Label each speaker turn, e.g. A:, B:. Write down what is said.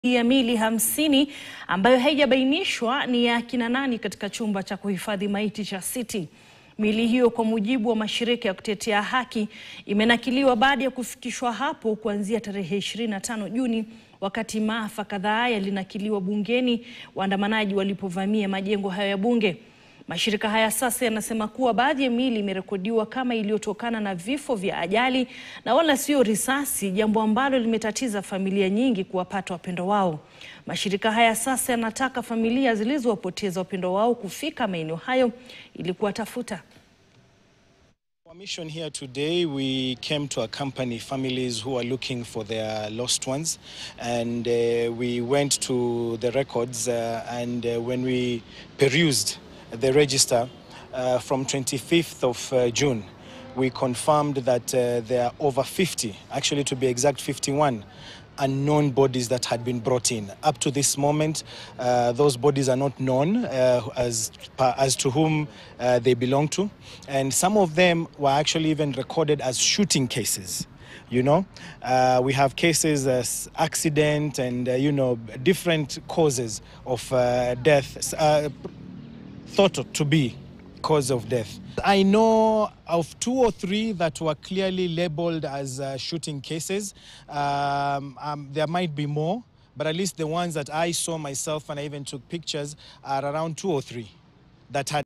A: ya mili hamsini ambayo haijabainishwa ni ya kina nani katika chumba cha kuhifadhi maiti cha City. Miili hiyo kwa mujibu wa mashirika ya kutetea haki imenakiliwa baada ya kufikishwa hapo kuanzia tarehe 25 Juni wakati maafa kadhaa yalinakiliwa bungeni waandamanaji walipovamia majengo hayo ya bunge. Mashirika haya sasa yanasema kuwa baadhi ya miili imerekodiwa kama iliyotokana na vifo vya ajali na wala sio risasi, jambo ambalo limetatiza familia nyingi kuwapata wapendo wao. Mashirika haya sasa yanataka familia zilizowapoteza wapendo wao kufika maeneo hayo ili kuwatafuta.
B: Our mission here today, we came to accompany families who are looking for their lost ones, and uh, we went to the records, uh, and uh, when we perused the register uh, from 25th of uh, June, we confirmed that uh, there are over 50, actually to be exact, 51 unknown bodies that had been brought in. Up to this moment, uh, those bodies are not known uh, as, as to whom uh, they belong to. And some of them were actually even recorded as shooting cases. You know, uh, we have cases as accident and, uh, you know, different causes of uh, death uh, thought to be cause of death. I know of two or three that were clearly labeled as uh, shooting cases. Um, um, there might be more, but at least the ones that I saw myself and I even took pictures are around two or three that had